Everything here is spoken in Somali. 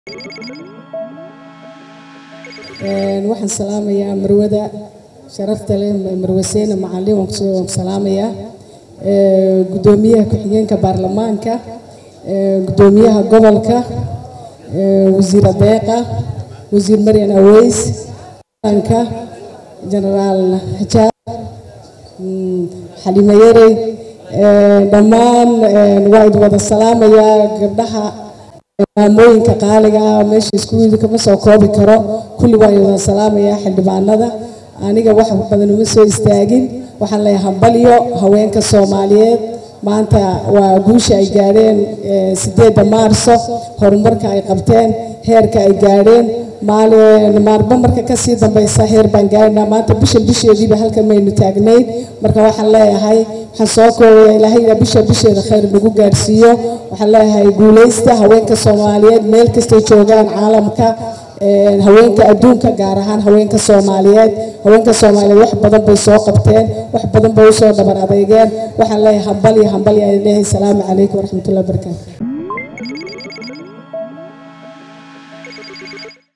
waxaan salaamayaa marwada sharafta leh marwaseene macalin waan ku salaamayaa gudoomiyaha ku-xigeenka baarlamaanka gudoomiyaha gobolka wasiir adeeqa wasiir maryan aweys ka genaraal hajaar xalimo yarey dhammaan waa id wada salaamayaa gabdhaha maamooyinka qaaliga ah meesha iskuulda kama soo koobi karo kulli waa wada salaamayaa xildhibaanada aniga wax badan uma soo istaagin waxaan leeyahay hambalyo haweenka soomaaliyeed maanta waa guusha ay gaadheen sideedda maarso horumarka ay qabteen heerka ay gaadheen maalba marka kasii dambaysa heer baan gaadhinaa maanta bisha bisheediiba halkan maynu taagnayn marka waxaan leeyahay waxaan soo koobaya ilaahayna bisha bisheeda khayr nagu gaadhsiiyo waxaan leeyahay guuleysta haweenka soomaaliyeed meel kastay joogaan caalamka haweenka adduunka gaar ahaan haweenka soomaaliyeed haweenka soomaaliyeed wax badan bay soo qabteen wax badan bay usoo dhabar adeygeen waxaan leeyahay hambal iyo hambal iyo leeyahay salaamu calaykum waraxmatullahi wabarakaatu